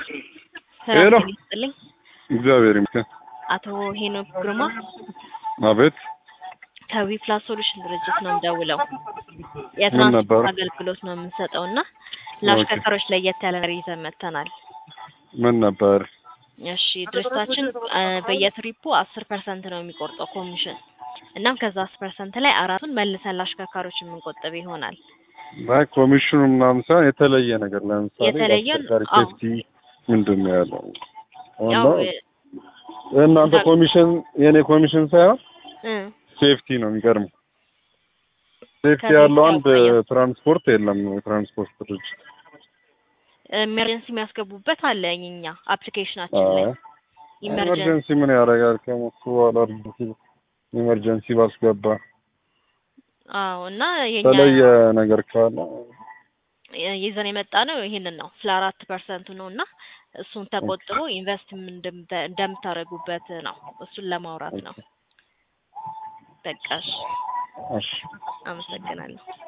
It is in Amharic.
ሄሎ። ሰላም ይስጥልኝ። እግዚአብሔር ይመስገን። አቶ ሄኖክ ግርማ አቤት ከዊ ፕላስ ሶሉሽን ድርጅት ነው የምደውለው። ነበረ? የትራንስፖርት አገልግሎት ነው የምንሰጠው እና ለአሽከርካሪዎች ለየት ያለ ነገር ይዘን መጥተናል። ምን ነበር? እሺ ድርጅታችን አ፣ በየትሪፑ አስር ፐርሰንት ነው የሚቆርጠው ኮሚሽን። እናም ከዛ አስር ፐርሰንት ላይ አራቱን መልሰን ለአሽከርካሪዎች የምንቆጥብ ይሆናል። አይ ኮሚሽኑ ምናምን ሳይሆን የተለየ ነገር ለምሳሌ የተለየ አሽከርካሪ አዎ። ሴፍቲ ምንድን ነው ያለው? ያው እና የእናንተ ኮሚሽን የእኔ ኮሚሽን ሳይሆን እ ሴፍቲ ነው የሚገርመው። ሴፍቲ ከሴፍቲ ያለው አንድ አኳያ። ትራንስፖርት የለም። የትራንስፖርት ድርጅት ኢመርጀንሲ የሚያስገቡበት አለ እኛ አፕሊኬሽናችን ላይ ኢመርጀንሲ ኢመርጀንሲ ምን ያደርጋል? ከሞቱ በኋላ ኢመርጀንሲ ባስገባ አዎ እና የኛ የተለየ ነገር ካለ ይዘን የመጣ ነው ይሄንን ነው ስለ አራት ፐርሰንቱ ነው እና እሱን ተቆጥቦ ኢንቨስት እንደምታደርጉበት ነው እሱን ለማውራት ነው። በቃ እሺ፣ እሺ አመሰግናለሁ።